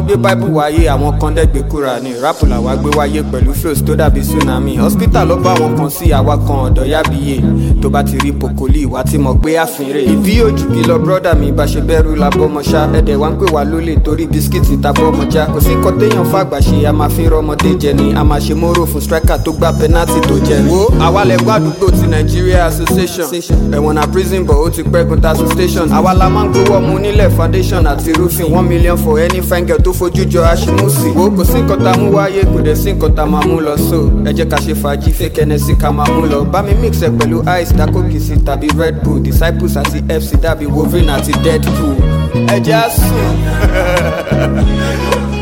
gbé bible wáyé àwọn kan dẹ́gbẹ́ kúra ní rap làwa gbé wáyé pẹ̀lú flows tó dàbí tsunami hospital ló bá wọn kan sí àwa kan ọ̀dọ̀ yábíyé tó bá ti rí pokoli ìwà tí mo gbé àfínrè ìbí òjù kí lọ brọ́dà mi bá ṣe bẹ́rù la bọ́mọṣá ẹ̀dẹ̀ wá ń pè wá lólè torí bisikíìtì ta bọ́mọjá kò sí nǹkan téèyàn fàgbà ṣe a máa fi rọmọdé jẹ ni a máa ṣe móró fún striker tó gbá penalty tó jẹ ni. wo àwa lẹ gbọ́ àdúgbò ti Nigeria association ẹ̀wọ̀n na prison but ó ti pẹ́gun tasu station àwa la máa ń gbowó ọmọ onílẹ̀ foundation àti roofing one million for any fine girl tó fojú jọ aṣímùsì. wo kò sí nǹkan tá a mú wáyé kò dẹ̀ sí nǹkan tá a máa mú lọ so ẹ jẹ́ ká ṣe fàájì fake Hennessy ká máa mú lọ bá mi mix ẹ pẹ̀lú ice dakokisi tàbí red bull disciples àti fc dàbí wolverine àti deadpool ẹ jẹ́ àsùn.